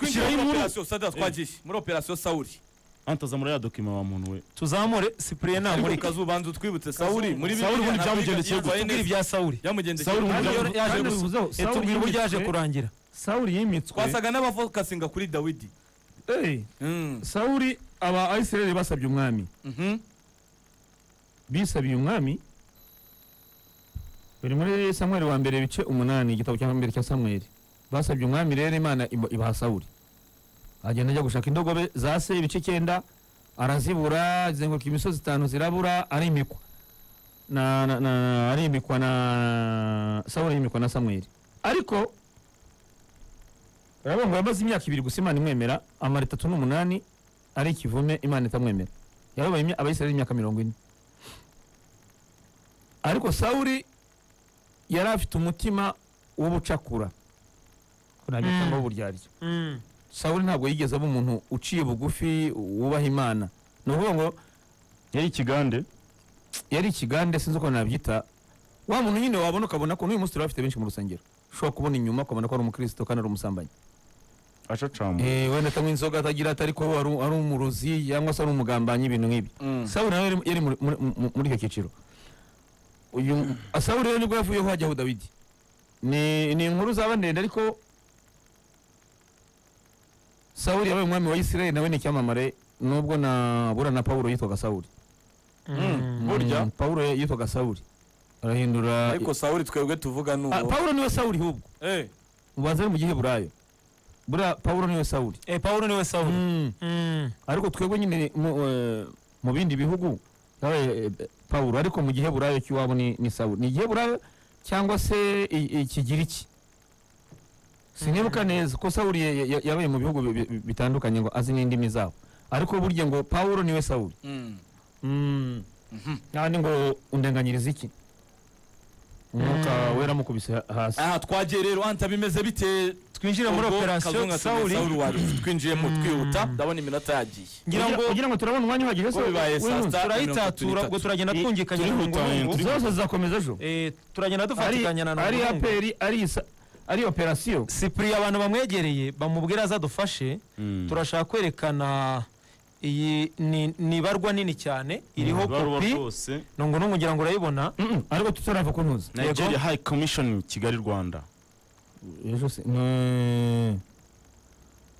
operasiyo sada twagiye muri operasiyo sawuri antazamura ya dokima wa muntu we tuzamure sipriye ariko namurika kazubanza utwibutse sawuri muri sawuri ubundi Bibiliya ntabwo byamugendekeye gute tubwire ibya sawuri byamugendekeye sawuri gute? Kandi- ubundi yaje kandi gusa uvuzeho, Eh, Sawuli tubwire uburyo yaje yimitswe- kurangira sawuri yimitswe twasaga n'abavokasinga kuri dawidi Eh, Mm. sawuri aba ayisirayeli basabye umwami Mhm. bisabiye umwami buri muri samweli wa mbere ibice umunani igitabo cya mbere cya samweli basabye umwami rero imana imu- ibaha sawuri agenda ajya gushaka indogobe za se ibice icyenda arazibura azenguruka imisozi itanu zirabura arimikwa na, na, na, arimikwa na sawuri arimikwa na samweli ariko urabona ngo yamaze imyaka ibiri gusa imana imwemera amara itatu n'umunani ari ikivume imana itamwemera yababaye imya- abayisirayeli imyaka mirongo ine ariko sawuri yari afite umutima w'ubucakura kunamya Mm. cyangwa w'uburyarya sawuri ntabwo yigeze aba umuntu uciye bugufi wubaha imana ni ukuvuga ngo yari ikigande yari ikigande sinzi uko nabyita wa muntu nyine wabona ukabona ko n'uyu munsi turabafite benshi mu rusengero ushobora kubona inyuma ukabona ko ari umukristo kandi ari umusambanyi acacama Eh, wenda atanywa inzoga atagira ati ariko ari ari umurozi cyangwa se ari umugambanyi ibintu nk'ibi Mm. sawuri nawe yari- yari muri- muri- muri- muri icyo cyiciro uyu sawuri rero nibwo yavuyeho hajyaho dawidi ni ni inkuru zaba ndende ariko sawuri yabaye umwami wa isirayeli nawe ni icyamamare nubwo na bura na pawulo yitwaga sawuri Mm. Burya. Mm, pawulo yitwaga sawuri arahindura ariko sawuri twebwe tuvuga ni Ah, uwo pawulo niwe sawuri hubwo Eh, ubanza ari mu giheburayo buriya pawulo niwe sawuri Eh, pawulo niwe sawuri Mm. Mm. ariko twebwe nyine mu, eh, mu bindi bihugu yabaye eh, pawulo ariko mu giheburayo cy'iwabo ni, ni sawuli ni igiheburayo cyangwa se i- ikigiriki sinibuka neza ko sawuli ya- ya- yabaye mu bihugu bi- bi- bitandukanye ngo azi n'indimi zabo ariko burya ngo pawulo niwe sawuli mm. kandi ngo undenganyiriza iki umwuka wera mukubise ha- hasi aha twagiye rero anta bimeze bite twinjire muri ubwo operasiyo Kazungu atumye sawuri sawuri wacu twinjiyemo Mm. twihuta ndabona iminota yagiye ngira ngo kugira ngo turabona umwanya uhagije Ko bibaye saa w'inzu. sita. turayitatura ubwo turagenda twungikanya n'umugongo zose zizakomeza ejo Eh, turagenda ari dufatikanya na ari ntamugongo. aperi ari isa- ari operasiyo sipuriye abantu bamwegereye bamubwira azadufashe turashaka kwerekana iyi ni- ni ibarwa nini cyane iriho kopi rwose nungu nungu ngira ngo urayibona Mm-mm, ariko tutarava ku ntuzi nigeria high commission kigali rwanda ejo se ni-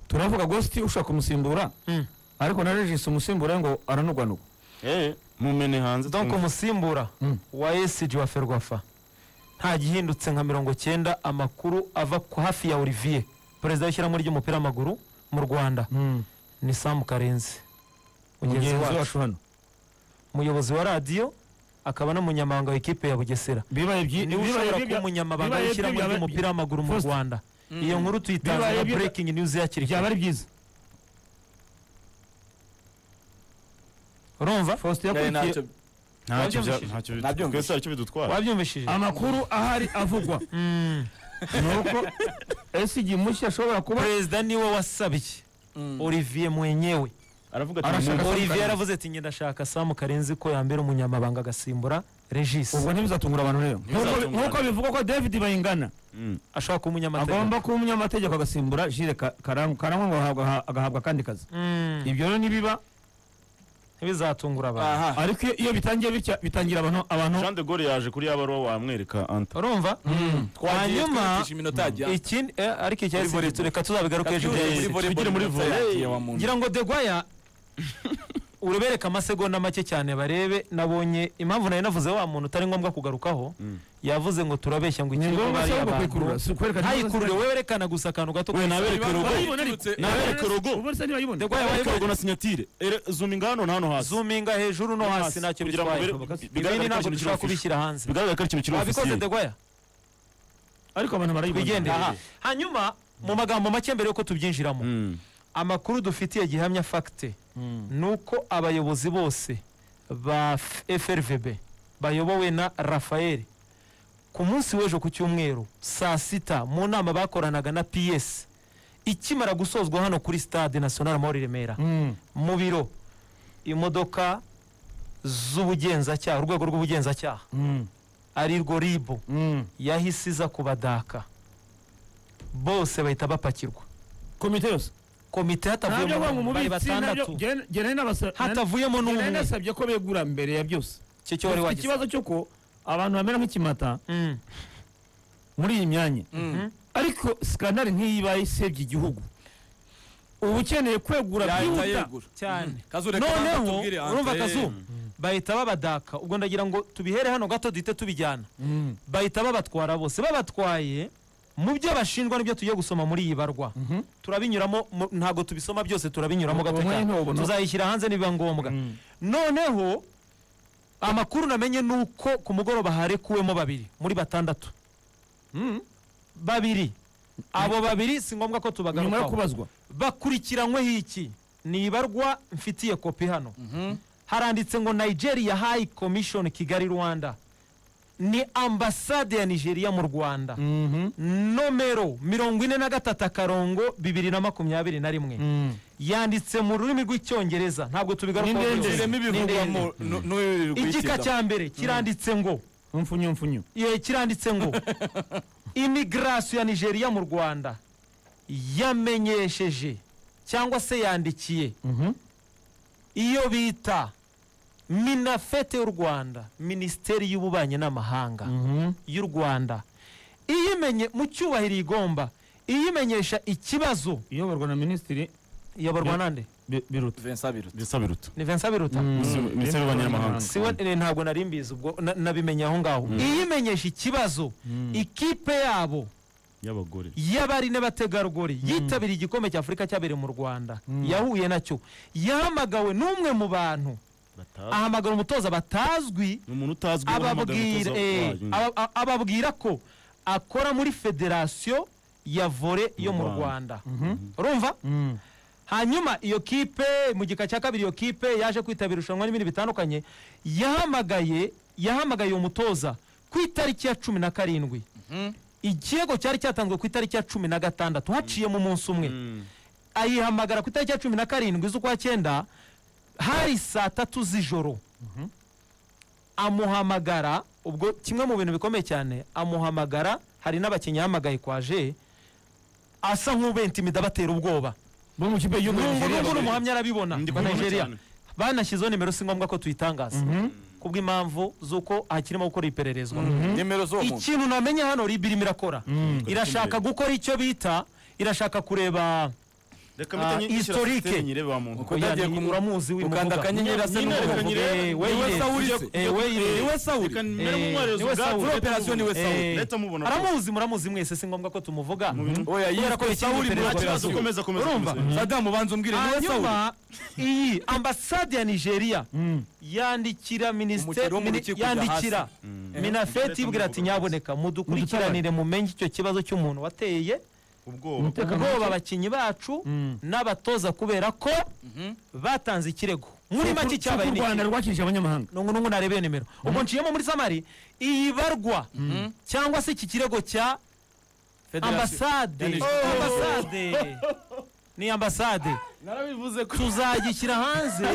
turavuga gosti ushaka kumusimbura Mm. ariko na regis umusimbura ngo aranugwanuga eh mumene hanze donk twumve. umusimbura Mm. wa esiji wa ferwafa nta gihindutse nka mirongo cyenda amakuru ava ku hafi ya olivier perezida w'ishyirahamwe ry'umupira w'amaguru mu rwanda ni samu karenzi mugenzi mugenzi wacu wacu hano umuyobozi wa radiyo akaba n'umunyamabanga w'ikipe ya bugesera bibaye byi- niwe bibaye ushobora byi- kuba umunyamabanga bibaye w'ishyirahamwe byi- ry'umupira w'amaguru mu First- rwanda iyo nkuru tuyitanze Bibaye nka byi- breaking news yakiri byaba kare ari byiza urumva faustin Nari yakurikiye ntacyo- ntacyo Nabyumvishije. bya- ntacyo bitwara Nabyumvishije. twese haricyo bidutwara wabyumvishije amakuru ahari avugwa Mm. ni uko ese igihe mushya ashobora kuba perezida niwe wasabye Mm. olivier mwenyewe aravuga Arashaka- ati olivier Karenzi. yaravuze ati ngenda shaka samu karenzi ko yambera umunyamabanga agasimbura regis ubwo ntibizatungura abantu rero Ntibizatungura Nk'uko- nk'uko abantu. bivugwa ko david bayingana Mm. ashaka kuba umunyamategeko agomba kuba umunyamategeko agasimbura jire Ka- karangwa karangwa ngo ahabwa- agahabwa akandi kazi Mm. ibyo rero nibiba ntibizatungura abantu aha ariko iyo- iyo bitangiye bitya bitangira abantu abantu jean de gaulle yaje kuri ya baruwa wamwereka anta urumva twagiye Hanyuma- twihutisha iminota yagiye ikindi eh, ariko Muri icyasi volleyball. tureka tuzabigaruka hejuru Tugere muri Yes. volleyball tugere muri iminota volley. yagiye wa muntu. ngira ngo degwaya urebereka amasegonda make cyane barebe nabonye impamvu nari navuze wa muntu utari ngombwa kugarukaho Mm. yavuze ngo turabeshya ngo ni ikigo ngombwa bari se ahubwo kuyikurura abantu si ukwerekana ntayikurure we werekana gusa akantu gato we nabereke Niba- rogo Niba- Niba- nabereke rogo ubundi se niba yibonye Degwaya nabereke rogo wayibaye na sinyatire Ere, zuminga hano na hano hasi zuminga hejuru no No hasi hasi, ntacyo kugira ngo bitwaye bere- bigaragare ibindi ko ntabwo ikintu kiri dushobora official. kubishyira hanze bigaragara ko ikintu kiri wabikoze ofisiye degwaya ariko abantu barayibonye twigendere Aha. hanyuma mu magambo make mbere yuko tubyinjiramo Mm. amakuru dufitiye gihamya fagite ni uko abayobozi bose ba F- frvb bayobowe na rafael ku munsi w'ejo ku cyumweru saa sita mu nama bakoranaga na ps ikimara gusozwa hano kuri stade national amahoro i remera Mm. mu biro imodoka z'ubugenzacyaha urwego rw'ubugenzacyaha Mm. ari rwo ribu Mm. yahise iza kubadaka bose bahita bapakirwa komite yose komite ntabyo ngo hatavuyemo bari umubitsi ntabyo batandatu njye- njye nari nabasa- nari- hatavuyemo njye nari n'umwe nasabye ko begura mbere ya byose icyo cyo wari Bafite wagize ikibazo cy'uko abantu bamera nk'ikimata Mm. muri iyi myanya Mm. ariko skandali nk'iyi ibaye isebye igihugu uba ukeneye kwegura yahita byihuta yegura cyane kazure noneho tubwire urumva Andre. akazu bahita babadaka ubwo ndagira ngo tubihere hano gato duhite tubijyana Mm. bahita babatwara bose babatwaye mu byo bashinjwa nibyo tugiye gusoma muri iyi barwa Mhm. turabinyuramo mu- ntago tubisoma byose turabinyuramo Uwo gato mwanya cyane ntawubona. tuzayishyira hanze nibiba ngombwa Mm. noneho amakuru namenye ni uko ku mugoroba harekuwemo babiri muri batandatu Mm. babiri abo babiri si ngombwa nyuma ko yo tubagarukaho kubazwa bakurikiranyweho iki ni ibarwa mfitiye kopi hano Mhm. haranditse ngo nigeria high commission kigali rwanda ni ambasade ya nigeria mu rwanda Mhm. nomero mirongo ine na gatatu akarongo bibiri na makumyabiri na rimwe Mm. yanditse mu rurimi rw'icyongereza ntabwo tubigarukaho Ni ndende. byose. Ujiremo ibivugwa Ni ndende. mu- nu- nu- igika kuyitsinda. cya mbere kiranditse ngo mfunyu mfunyu ye kiranditse ngo imigirasiyo ya nigeria mu rwanda yamenyesheje cyangwa se yandikiye Mhm. iyo bita minafete y'u rwanda minisiteri y'ububanyi n'amahanga Mhm. y'u rwanda iyimenye mu cyubahiro igomba iyimenyesha ikibazo iyoborwa na minisitiri iyoborwa nande Bi- biruta Vincent Biruta. bisa biruta ni vincent biruta Minisitiri w'Abanyamahanga. siwe eh, ntabwo nari mbizi ubwo na- nabimenye aho ngaho iyimenyesha ikibazo ikipe yabo y'abagore y'abari n'abategarugori yitabiriye igikombe cya afurika cyabereye mu rwanda yahuye nacyo yahamagawe n'umwe mu bantu batazwi ahamagara umutoza batazwi ni umuntu utazwi ababwira eh, aba- a- ababwira ko akora muri federasiyo ya vore yo mu Mu rwanda urumva hanyuma iyo kipe mu gika cya kabiri iyo kipe yaje kwitabira irushanwa n'ibindi bitandukanye yahamagaye yahamagaye uwo mutoza ku itariki ya cumi na karindwi ikirego cyari cyatanzwe ku itariki ya cumi na gatandatu haciyemo umunsi umwe ayihamagara ku itariki ya cumi na karindwi z'ukwa cyenda hari saa tatu z'ijoro amuhamagara ubwo kimwe mu bintu bikomeye cyane amuhamagara hari n'abakinnyi yahamagaye kwa je asa nk'ubenta intimida abatera ubwoba bo mu kipe y'igihugu ya n'ubu Nigeria n'ubu bari- umuhamya arabibona Ndi ba kubibona nigeria cyane. banashyizeho nimero si ngombwa ko tuyitangaza kubw'impamvu z'uko hakirimo gukora ipererezwa nimero z'uwo muntu ikintu namenye hano rib irimo irakora irashaka gukora icyo bita irashaka kureba reka ah, mpite nyishyira historique. sisiteme nyirebe wa muntu Uko yagiye Oya, ni- ku- uramuzi w'uyu ukanda muvuga. akanyenyeri asa Nyine n'umuvugo. reka nyirebe. Eh, we Niwe irebe. Sawuli se. Eh, we irebe. Niwe Sawuli. reka mbere Eh, nk'umwarezi niwe ubwawe Sawuli. urete Operation niwe mubona. Sawuli. Eh, Urete mubona rwose. aramuzi muramuzi mwese si ngombwa ko tumuvuga Oya, kubera yiswe ko ikindi Sawuli iperereza Muratira Kibazo, Sawuli. komeza komeza Urumva? komeza. Sadamu banza umbwire niwe Sawuli hanyuma iyi ambasade ya nigeria yandikira minisiteri Umukino wo mu rukiko ujya yandikira hasi. minafeti ibwira ati nyaboneka mudukurikiranire mumenye icyo kibazo cy'umuntu wateye ubwoba ubwoba abakinnyi bacu n'abatoza kubera ko batanze ikirego muri make Cy'uko cyabaye u ni rwanda iki? rwakirije abanyamahanga nungu nungu narebeye nimero ubwo nciyemo muri samari iyi barwa cyangwa se iki kirego cya Federasiyo. ambasade Yanije. Oh. ambasade ni ambasade narabivuze ko tuzagishyira hanze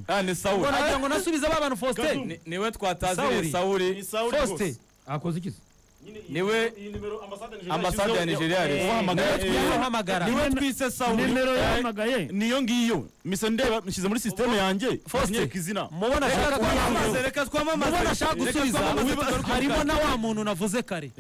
Ah, ni ngo Sawuli nagira ngo nasubize ba bantu faustin Ni- niwe twataziriye Sawuli. Sawuli faustin akoze iki niwe ambasade ya Nigeria yari. ubahamagara Niwe twi- yahamagara niwe twise Sawuli nimero yahamagaye niyo ngiyo mise ndeba nshyize muri sisiteme yanjye Faustin. nyereka izina mubona ashaka twamamaze gusubiza reka twamamaze mubona ashaka Reka gusubiza twamamaze, tugaruke mu harimo na wa muntu navuze kare